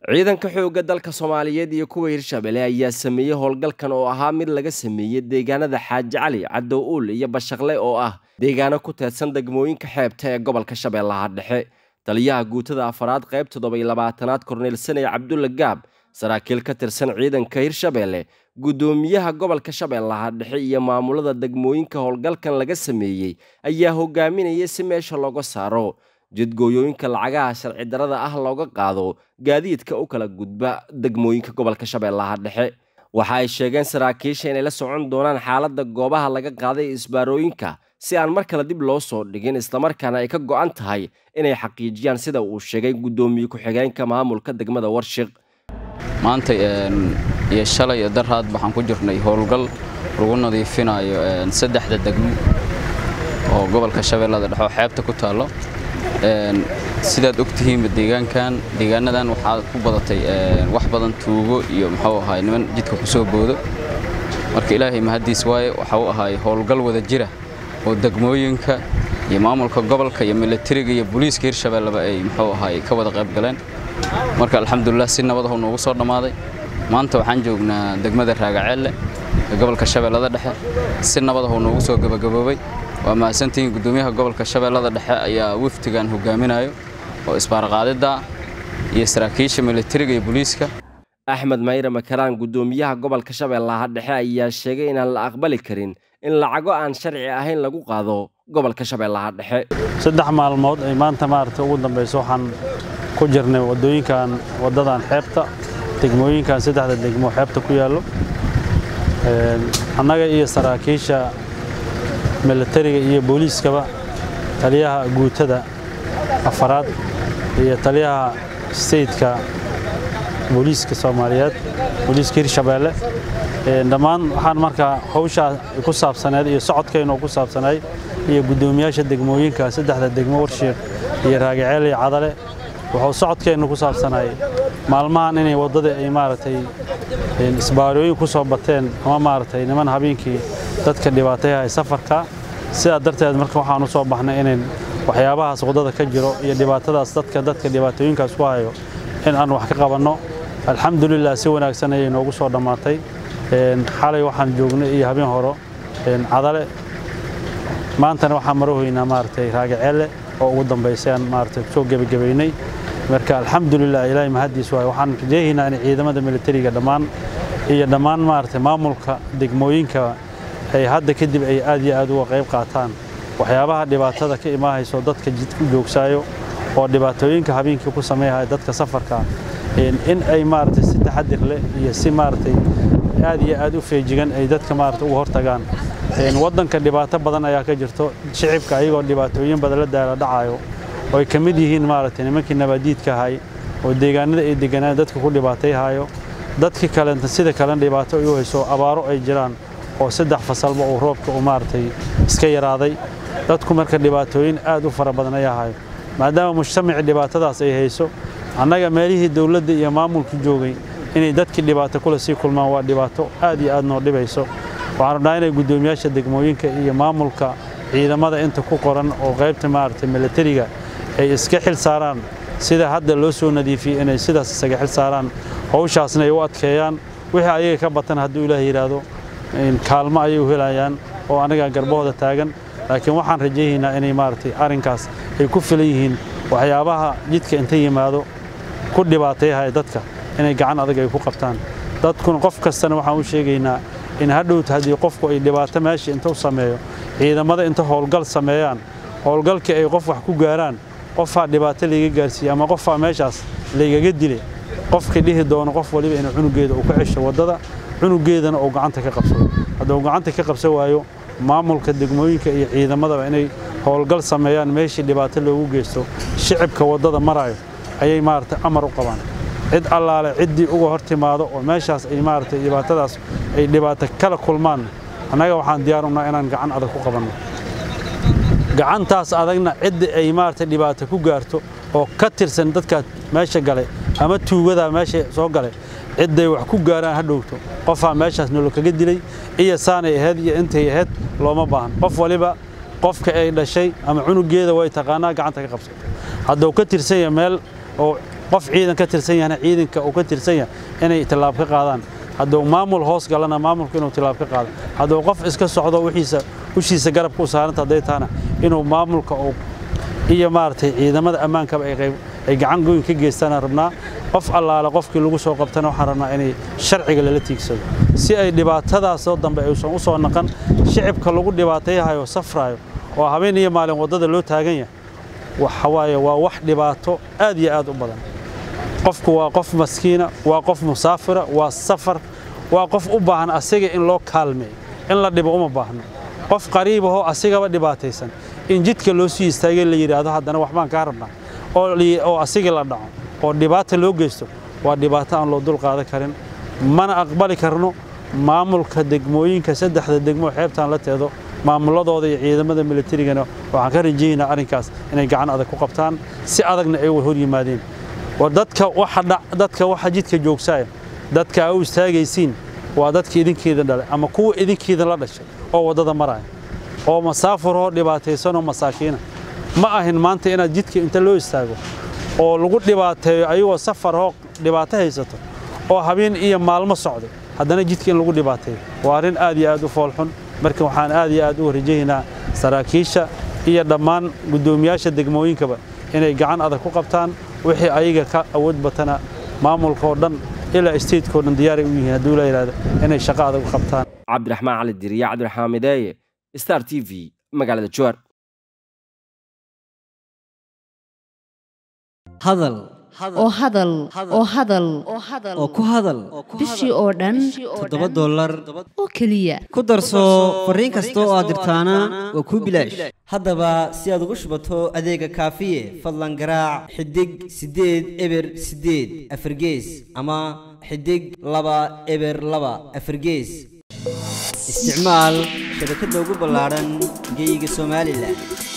ciidanka xoogga dalka soomaaliyeed iyo kuwa hirshabelle ayaa sameeyey howlgalkan oo ahaa mid laga sameeyey deegaanada xaaji cali cadow uul iyo bashaqle oo ah deegaano ku teedsan degmooyinka xeebta ee gobolka shabeellaha dhexe taliyaha guutada afaraad qayb toddoba-iyo labaatanaad korneyl saney cabdulla gaab saraakiil ka tirsan ciidanka hirshabelle guddoomiyaha gobolka shabeellaha dhexe iyo maamulada degmooyinka howlgalkan laga sameeyey ayaa hogaaminayay si meesha looga saaro jidgooyooyinka lacagaha sharci darada ah looga qaado gaadiidka u kala gudba degmooyinka gobolka shabeellaha dhexe waxa ay sheegeen saraakiisha inay la socon doonaan xaaladda goobaha laga qaaday isbaarooyinka si aan mar kale dib loo soo dhigin islamarkaana ay ka go'an tahay inay xaqiijiyaan sida uu sheegay guddoomiye ku-xigeenka maamulka degmada warshiq maanta iyo shalay iyo daraad waxaan ku jirnay howlgal lagu nadiifinayo saddexda degmo oo gobolka shabeellada dhexe oo xeebta ku taallo sidaad ogtihiinba deegaankan deegaanadan waxaa ku badatay wax badan tuugo iyo muxuu ahaay niman jidka ku soo boodo marka ilaahay mahaddiis waaye waxa uu ahaay howlgal wada jira oo degmooyinka iyo maamulka gobolka iyo milatariga iyo booliiska hirshabelleba ay muxuu ahaay ka wada qayb galeen marka alxamdulilah si nabadahu noogu soo dhammaaday maanta waxaan joognaa degmada raagaceelle ee gobolka shabeellada dhexe si nabadahu noogu soo gebagaboobay waa mahadsantihiin guddoomiyaha gobolka shabeellada dhexe ayaa wafdigan hogaaminayo oo isbaarqaadidda iyo saraakiisha milatariga iyo booliiska axmed mayre makaraan guddoomiyaha gobolka shabeellaha dhexe ayaa sheegay inaan la aqbali karin in lacago aan sharci ahayn lagu qaado gobolka shabeellaha dhexe saddex maalmood ay maanta maaragtay ugu dambayso waxaan ku jirnay waddooyinkan waddadan xeebta degmooyinkan saddexda degmo xeebta ku yaallo annaga iyo saraakiisha milatariga iyo booliiskaba taliyaha guutada afaraad iyo taliyaha steytka booliiska soomaaliyeed booliiska hirshabeelle dhammaan waxaan markaa hawshaa ku saabsaneed iyo socodkaynu ku saabsanay iyo guddoomiyaasha degmooyinka saddexda degmo warshiiq iyo raagaceel iyo cadale wuxuu socodkeennu ku saabsanay maalmahan inay waddada ay maaragtay isbaarooyin ku soo bateen ama maaragtay niman habeenkii dadka dhibaatayaha safarka sidaa darteed marka waxaan u soo baxnay inayn waxyaabahaas waddada ka jiro iyo dhibaatadaas dadka dadka dhibaatooyinkaas ku hayo in aan wax ka qabanno alxamdulilah si wanaagsan ayay noogu soo dhammaatay xalay waxaan joognay iyo habeen horo cadale maantana waxaan marohoynaa maaragtay raagaceelle oo ugu dambaysay aan maaragtay soo gebagabaynay marka alxamdulilah ilaahay mahaddiis waaye waxaan rajeehaynaa in ciidamada militariga dhammaan iyo dhammaan maaragtay maamulka degmooyinka ay hadda kadib ay aad iyo aad uga qayb qaataan waxyaabaha dhibaatada ka imaahayso dadka jidku joogsaayo oo dhibaatooyinka habeenkii ku sameeyahaya dadka safarka in ay maaragtay si taxadir leh iyo si maaragtay aad iyo aad u feejigan ay dadka maaragtay uga hortagaan waddanka dhibaato badan ayaa ka jirto shicibka ayagoo dhibaatooyin badan la daala dhacayo oo ay ka mid yihiin maaragtay nimankii nabaadiidka ahay oo deegaanada ay deganaan dadka ku dhibaatayhayo dadkii kalenta sida kalena dhibaato ay u hayso abaaro ay jiraan oo saddex fasalba uu roobka uu maaragtay iska yaraaday dadku marka dhibaatooyin aad u fara badan ayaa hayo maadaama mujtamacii dhibaatadaas ay hayso annaga meelihii dowladda iyo maamulku joogay inay dadkii dhibaato kule sii kulmaan waa dhibaato aad iyo aad noo dhibayso waxaan rabnaa inay guddoomiyaasha degmooyinka iyo maamulka ciidamada inta ku qoran oo qaybta maaragtay milatariga ay iska xil saaraan sida hadda loo soo nadiifiyey inay sidaas isaga xil saaraan hawshaasna ay u adkeeyaan wixii ayaga ka batan hadduu ilaah yidhaahdo kaalmo ayay u helayaan oo anagaa garbahooda taagan laakiin waxaan rajaynaynaa inay maaragtay arrinkaas ay ku filan yihiin waxyaabaha jidka inta yimaado ku dhibaatayahaya dadka inay gacan adag ay ku qabtaan dadkuna qof kastana waxaan u sheegaynaa in hadhowta haddii qofku ay dhibaato meesha inta u sameeyo ciidamada inta howlgal sameeyaan howlgalkii ay qof wax ku gaaraan qofaa dhibaato layga gaarsiiye ama qofaa meeshaas laygaga dilay qofkii dhihi doono qof waliba inuu cunugeeda uu ka cesho waddada cunugeedana uu gacanta ka qabsado hadduu gacanta ka qabsan waayo maamulka degmooyinka iyo ciidamadaba inay howlgal sameeyaan meeshii dhibaato loogu geysto shicibka waddada maraayo ayay maaragtay amar u qabaan cid allaale ciddii uga hor timaado oo meeshaas ay maaragtay dhibaatadaas ay dhibaato kala kulmaan annaga waxaan diyaar unaa inaan gacan adag ku qabanno gacantaas adagna ciddii ay maaragtay dhibaato ku gaarto oo ka tirsan dadkaa meesha gale ama tuugadaa meesha soo gale cidday wax ku gaaraan ha dhowto qofaa meeshaas nolol kaga dilay iyo saanay ahayd iyo intay ahayd looma baahan qof waliba qofka ay dhashay ama cunugeeda way taqaanaa gacanta ka qabsato hadduu ka tirsan yahay meel oo qof ciidan ka tirsan yahna ciidanka uu ka tirsan yahay inay tillaab ka qaadaan hadduu maamul hoos galana maamulku inuu tillaab ka qaado hadduu qof iska socdo wixiisa ushiisa garabka u saaranta hadday tahana inuu maamulka uu iyo maaragtay ciidamada ammaankaba ay qayb ay gacan goyn ka geystaan rabnaa qof allaale qofkii lagu soo qabtana waxaan rabnaa inay sharciga lala tiigsado si ay dhibaatadaasoo dambe aysan u soo naqan shicibka lagu dhibaatayhayo safraayo oo habeen iyo maalin waddada loo taagan yahay waxa waaye waa wax dhibaato aad iyo aad u badan qofku waa qof maskiina waa qof musaafira waa safar waa qof u baahan asiga in loo kaalmeeyo in la dhibo uma baahno qof qariibahoo asigaba dhibaataysan in jidka loo sii istaagay la yidhaahdo haddana waxbaan kaa rabnaa oo asigii la dhaco oo dhibaata loo geysto waa dhibaato aan loo dul qaadan karin mana aqbali karno maamulka degmooyinka saddexda degmo xeebtaan la teedo maamuladooda iyo ciidamada militarigana waxaan ka rajaynaa arrinkaas inay gacan adag ku qabtaan si adagna ay hor yimaadeen dadka dadka waxa jidka joogsaaya dadka aa u istaagaysiin waa dadka idinkeeda dhalay ama kuwa idinkeeda la dhashay oo waddada maraya oo masaafuroo dhibaataysanoo masaakiina ma ahin maanta inaad jidka inta loo istaago oo lagu dhibaateeyo ayagoo safaroo dhibaato haysato oo habeen iyo maalmo socday haddana jidka in lagu dhibaateeyo waa arrin aad iyo aad u foolxun marka waxaan aad iyo aad u rajaynaa saraakiisha iyo dhammaan guddoomiyaasha degmooyinkaba inay gacan adag ku qabtaan wixii ayaga ka awood batana maamulkaoo dhan ilaa isteedkao dhan diyaaray u yihiin hadduu la yidhahdo inay shaqo adag u qabtaan cabdiraxmaan cali diriya cabdiraxmaan mideeye star t v magaalada jowar hadal oo hadal oo hadal oo ku hadal bishii oo dhan toddoba dollar oo keliya ku darso fariin kasta oo aad dirtaana waa kuu bilaash haddaba si aad ugu shubato adeega kaafiye fadlan garaac xidig siddeed eber siddeed afargees ama xidig laba eber laba afargees isticmaal shabakadda ugu ballaadhan geeyiga somalilan